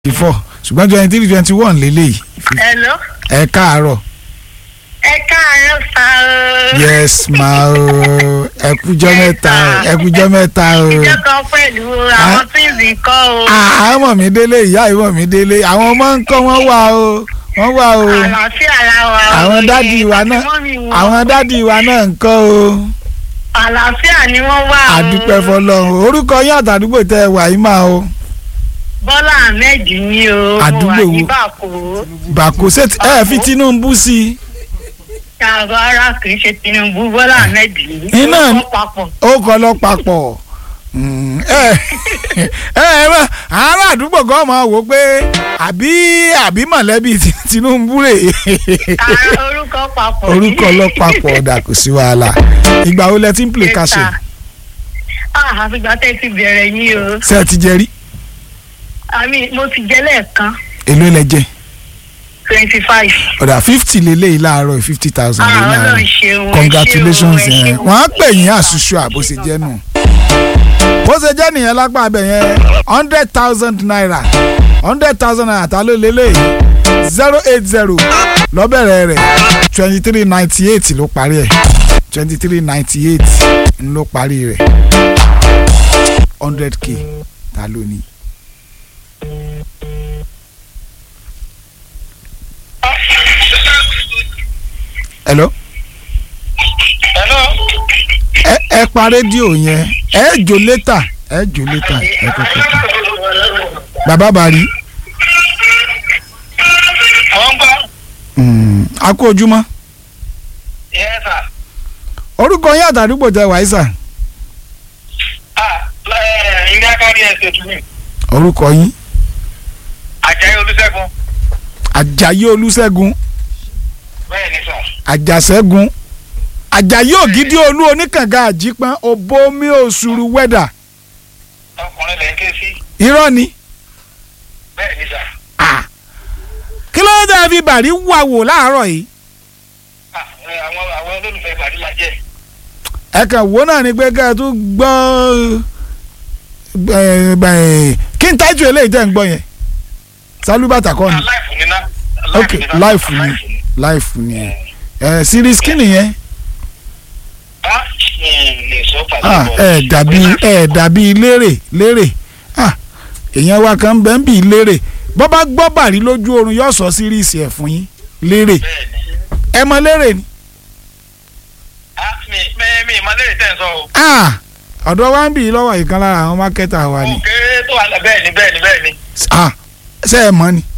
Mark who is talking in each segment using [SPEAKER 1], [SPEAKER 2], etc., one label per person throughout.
[SPEAKER 1] four ṣùgbọ́n twenty three twenty one lélẹ́yìí
[SPEAKER 2] Hello.
[SPEAKER 1] ẹ káàárọ̀
[SPEAKER 2] Ẹ káàárọ̀ sá o.
[SPEAKER 1] yes ma o ẹ kújọ́ mẹ́ta o ẹ kújọ́ mẹ́ta o
[SPEAKER 2] Ìjọ kan pẹ̀lú àwọn tíìsì kọ́ o.
[SPEAKER 1] àwọn ọmọ mi délé ìyá ìmọ̀ mi délé àwọn ọmọ ń kọ́ wọ́n wà o wọ́n wà o
[SPEAKER 2] Àlàáfíà la wà o.
[SPEAKER 1] àwọn dádì wa náà àwọn dádì wa náà ń kọ́ o
[SPEAKER 2] Àlàáfíà ni wọ́n wà o.
[SPEAKER 1] àdúpẹ́ fọlọ́run orúkọ yín àtàdúgbò tẹ ẹ wà yìí máa o
[SPEAKER 2] Bọ́lá Ahmed ni o.
[SPEAKER 1] Àdúgbò wo?
[SPEAKER 2] Mo wà ní Bàkó.
[SPEAKER 1] bàkó ṣé ti- ẹ fi Tinubu sí i
[SPEAKER 2] Ṣàgọ́ ara kì í ṣe Tinubu Bọ́lá Ahmed ni.
[SPEAKER 1] Iná
[SPEAKER 2] Ó
[SPEAKER 1] ni-
[SPEAKER 2] kọ́ papọ̀.
[SPEAKER 1] ó kọ́ lọ papọ̀ Mm, ẹ ẹ ẹ mọ àwọn àdúgbò kan máa wò pé àbí àbí mọ̀lẹ́bí ti- Tinubu rè
[SPEAKER 2] Ara orúkọ papọ̀.
[SPEAKER 1] orúkọ lọ papọ̀ ọ̀dà kò sí wàhálà ìgbà wo lẹ ti ń play kàṣẹ
[SPEAKER 2] Ah, àfìgbà tẹ́ ti bẹ̀rẹ̀ yín o.
[SPEAKER 1] ṣé ẹ ti jẹ rí
[SPEAKER 2] Àmì mo ti jẹ́ lẹ́ẹ̀kan
[SPEAKER 1] èló lẹ jẹ
[SPEAKER 2] twenty five.
[SPEAKER 1] ọ̀dà fifty lélẹ́yìí láàárọ̀ fifty thousand lé
[SPEAKER 2] Ah, Ọlọ́run
[SPEAKER 1] láàárọ̀
[SPEAKER 2] ṣeun. ẹ
[SPEAKER 1] congratulations
[SPEAKER 2] ṣeun, ẹ
[SPEAKER 1] yẹn
[SPEAKER 2] ṣeun.
[SPEAKER 1] wọ́n á pè yín àṣùṣù àbó ṣe jẹ́ nù bó ṣe jẹ́ nìyẹn lápá abẹ yẹn hundred thousand naira hundred thousand naira ta ló lélẹ́yìí zero eight zero lọ́bẹ̀rẹ̀ rẹ̀ twenty three ninety eight ló parí ẹ̀ twenty three ninety eight ló parí rẹ̀ hundred k ta ló ní. hello
[SPEAKER 3] Hello.
[SPEAKER 1] ẹ ẹ pa rédíò yẹn ẹ jò létà ẹ jò létà ẹ kọ́kọ́ pa. bàbá bari
[SPEAKER 3] Wọ́n gbọ́.
[SPEAKER 1] mm, a kú ojúmọ́
[SPEAKER 3] Yes, sir.
[SPEAKER 1] orúkọ yín àtàdúgbò tẹ wàísà
[SPEAKER 3] Ah, ẹ, ilé akárí ẹsẹ̀ tún mi.
[SPEAKER 1] orúkọ yín
[SPEAKER 3] Àjàyí Olúṣẹ́gun.
[SPEAKER 1] àjàyí olúṣẹ́gun
[SPEAKER 3] Bẹ́ẹ̀ ni sà.
[SPEAKER 1] àjàṣẹ́gun àjàyí ògidì olú oníkànga àjípọ́n òbomi òṣùrù wẹ́dà
[SPEAKER 3] Ọkùnrin lẹ́ ń ké sí.
[SPEAKER 1] irọ́ ni
[SPEAKER 3] Bẹ́ẹ̀ ni sà.
[SPEAKER 1] Ah. kí ló dé fi bàrí wà wò láàárọ̀ yìí
[SPEAKER 3] Ah, ẹ, àwọn àwọn olólùfẹ́ Bàrí la jẹ́.
[SPEAKER 1] ẹ kàn wò náà ni pé ká ẹ tún gbọ́ ẹ, ẹ, kí n tájú eléyìí tẹ̀ ń gbọ́ yẹn sálúbàtà kọ́ ni
[SPEAKER 3] Ah, láìfù ni ná.
[SPEAKER 1] ok láìfù ni láìfù ni ẹ ẹ series kí nìyẹn
[SPEAKER 3] Ah, mi lè sọ pàdé
[SPEAKER 1] ah
[SPEAKER 3] bọ̀.
[SPEAKER 1] ẹ dàbí ẹ dàbí lérè lérè ah èèyàn wa kan bẹ́ẹ̀ ń bì lérè bọ́ bá gbọ́ bàrí lójú oorun yóò sọ series ẹ̀ fún yín lérè
[SPEAKER 3] Bẹ́ẹ̀ ni.
[SPEAKER 1] ẹ mọ lérè ni
[SPEAKER 3] Ah, mi mi mi ìmọ̀lẹ́rẹ̀ tẹ̀ ń sọ o.
[SPEAKER 1] ah ọ̀dọ̀ wa ń bì lọ́wọ́ ìkan lára àwọn mákẹ́tà wa ni
[SPEAKER 3] Òkè tó wà lẹ́ bẹ́ẹ̀ ni bẹ́ẹ̀ ni bẹ́ẹ̀ ni.
[SPEAKER 1] ah ṣé ẹ mọ̀ ni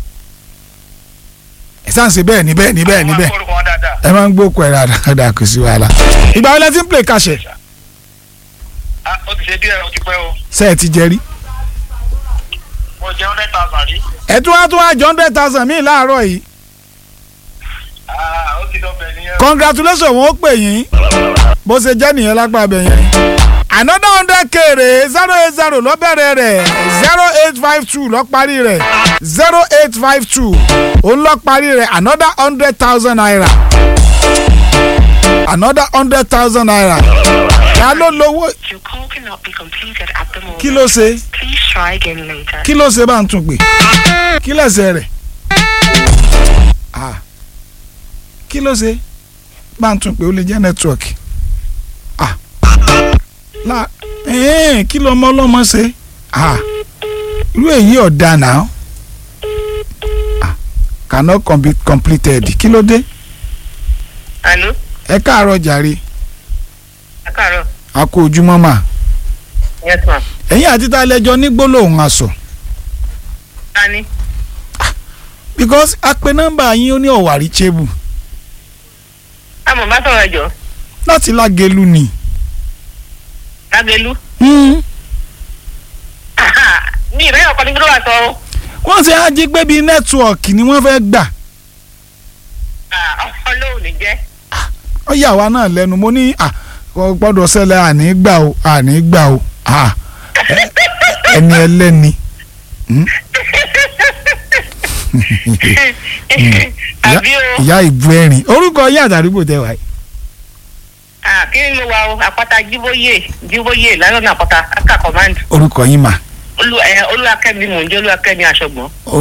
[SPEAKER 1] ẹ sáà ń ṣe bẹ́ẹ̀ ni bẹ́ẹ̀ ni bẹ́ẹ̀ ni
[SPEAKER 3] Àwọn
[SPEAKER 1] bẹ́ẹ̀
[SPEAKER 3] akórúkọ wọn dáadáa.
[SPEAKER 1] ẹ máa ń gbókò ẹ̀ dáadáa kò sí wàhálà ìgbà wo lẹ ti ń play kàṣẹ
[SPEAKER 3] Ah, ó ti ṣe díẹ̀ ó ti pẹ́ o.
[SPEAKER 1] ṣé ẹ ti jẹ rí
[SPEAKER 3] Mo jẹ́ hundred thousand rí.
[SPEAKER 1] ẹ tún wá tún wá jọ hundred thousand míì láàárọ̀ yìí
[SPEAKER 3] Ah, ó ti lọ bẹ̀ nìyẹn.
[SPEAKER 1] congratulations wọn ó pè yín bó ṣe jẹ́ nìyẹn lápá abẹ yẹn another hundred kéré zero eight zero ló bẹ̀rẹ̀ rẹ̀ zero eight five two ló parí rẹ̀ zero eight five two òun ló parí rẹ̀ another hundred thousand naira another hundred thousand naira ta ló lówó
[SPEAKER 4] Your call cannot be completed at the moment.
[SPEAKER 1] kí ló ṣe
[SPEAKER 4] Please try again later.
[SPEAKER 1] kí ló ṣe bá ń tún pè kí lẹ́sẹ̀ rẹ̀ Ah. kí ló ṣe bá ń tún pè ó lè jẹ́ nẹ́tíwọ̀kì Ah. La- ẹ̀ẹ́n, kí lọmọ ọlọ́mọ ṣe Ah. irú èyí ọ̀dà náà Ah. cannot be completed kí ló dé
[SPEAKER 2] Àló,
[SPEAKER 1] ẹ káàárọ̀ jàre
[SPEAKER 2] ẹ káàárọ̀.
[SPEAKER 1] a kú ojúmọ́ mà
[SPEAKER 2] Yes ma.
[SPEAKER 1] ẹ̀yin àti tá a lẹ́jọ́ ní gbólóhùn aṣọ
[SPEAKER 2] Ta ni?
[SPEAKER 1] because a pe nọ́mbà yín ó ní ọ̀wàrí chebu
[SPEAKER 2] Àmọ̀ bá sọ̀rọ̀ ẹ̀jọ̀.
[SPEAKER 1] láti lágẹ̀lú ni.
[SPEAKER 2] Lágẹ̀lú.
[SPEAKER 1] Mm.
[SPEAKER 2] Mi ìrẹ́yìn ọkọ ní gbọ́dọ̀ wà sọ o.
[SPEAKER 1] wọ́n ti á jí pé bíi nẹ́tíwọ̀kì ni wọ́n fẹ́ gbà
[SPEAKER 2] Ọlọ́run ní jẹ́.
[SPEAKER 1] ó yà wá náà lẹ́nu mo ní à kò gbọ́dọ̀ ṣẹlẹ̀ àní gbà o àní gbà o à ẹ- ẹni ẹlẹ́ni Mm.
[SPEAKER 2] Àbí o.
[SPEAKER 1] ìyá ìbú ẹ̀rìn orúkọ yín àtàdúgbò tẹ wáyé
[SPEAKER 2] Ah, Kí ni mo wà o? Àpáta Jíbóyè Jíbóyè lálọ́nà àpáta Aka command.
[SPEAKER 1] orúkọ yín mà
[SPEAKER 2] Olú ẹ̀ Olúwakẹ́mi mò ń jẹ́ Olúwakẹ́mi aṣọ́gbọ̀n.